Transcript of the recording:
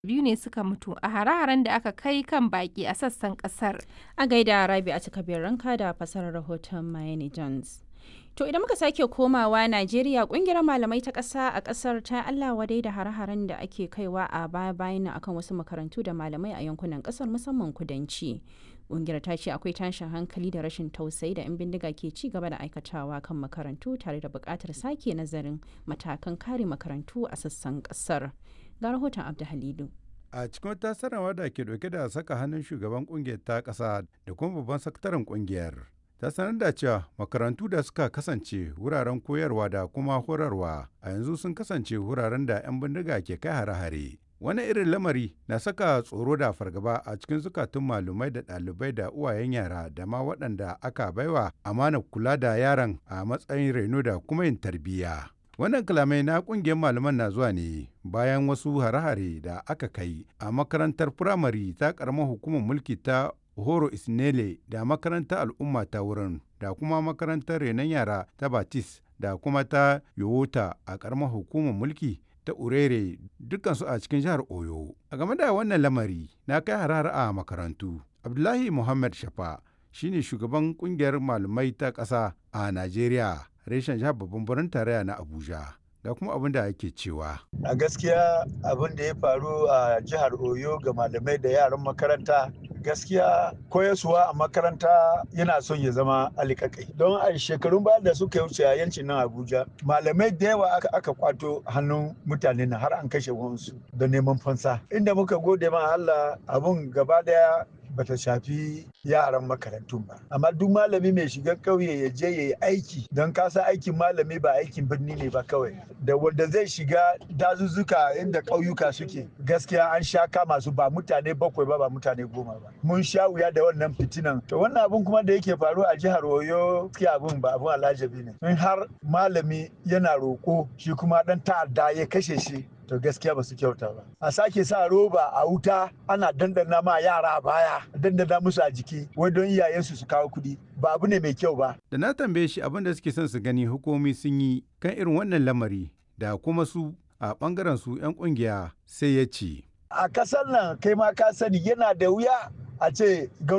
biyu ne suka mutu a hare-haren da aka kai kan baki a sassan kasar. A gaida Rabi a cikabiyar ranka da fasarar rahoton Mayeni Jones. To idan muka sake komawa Najeriya kungiyar malamai ta ƙasa a ƙasar ta Allah wadai da hare-haren da ake kaiwa a baya-bayan akan wasu makarantu da malamai a yankunan ƙasar musamman kudanci. Kungiyar ta ce akwai tashin hankali da rashin tausayi da 'yan bindiga ke ci gaba da aikatawa kan makarantu tare da buƙatar sake nazarin matakan kare makarantu a sassan ƙasar. Ga rahoton Abdu Halidu. a cikin wata sanarwa da ke dauke da saka hannun shugaban kungiyar ta ƙasa da kuma babban sakataren kungiyar ta sanar da cewa makarantu da suka kasance wuraren koyarwa da kuma horarwa a yanzu sun kasance wuraren da 'yan bindiga ke kai hare-hare wani irin lamari na saka tsoro da fargaba a cikin zukatun malumai da ɗalibai da uwayen yara da ma waɗanda aka baiwa amana kula da yaran a matsayin reno da kuma yin tarbiyya wannan kalamai na kungiyar malaman na zuwa ne bayan wasu hare-hare da aka kai a makarantar firamare ta karamar hukumar mulki ta horo isnele da makarantar al'umma ta wurin da kuma makarantar renon yara ta batis da kuma ta yowota a karamar hukumar mulki ta urere dukansu a cikin jihar oyo a game da wannan lamari na kai harare a makarantu abdullahi muhammad shafa shine shugaban kungiyar malamai ta ƙasa a najeriya reshen jihar babban birnin tarayya na abuja da kuma abin da ake cewa a gaskiya abin da ya faru a jihar oyo ga malamai da yaran makaranta gaskiya koyaswa a makaranta yana son ya zama alikakai don a shekarun baya da suka wuce a yancin nan abuja malamai da yawa aka, aka kwato hannun mutane na har an kashe wansu da neman fansa inda muka gode ma allah abun gaba daya bata shafi yaran makarantun ba amma duk malami mai shiga ƙauye ya je ya yi aiki don kasa aikin malami ba aikin birni ne ba kawai da wanda zai shiga dazuzzuka inda ƙauyuka suke gaskiya an sha kama su ba mutane bakwai ba ba mutane goma ba mun sha wuya da wannan fitinan to wannan abun kuma da yake faru a jihar oyo gaskiya abun ba abun alajabi ne in har malami yana roƙo shi kuma dan ta'adda ya kashe shi to gaskiya ba su kyauta ba a sake sa roba a wuta ana dandana ma yara a baya dandana musu a jiki wai don iyayensu su kawo kuɗi ba abu ne mai kyau ba da na tambaye shi abin da suke son su gani hukumi sun yi kan irin wannan lamari da kuma su a bangaren su 'yan kungiya sai ya ce a kasar nan kai ma ka sani yana da wuya a ce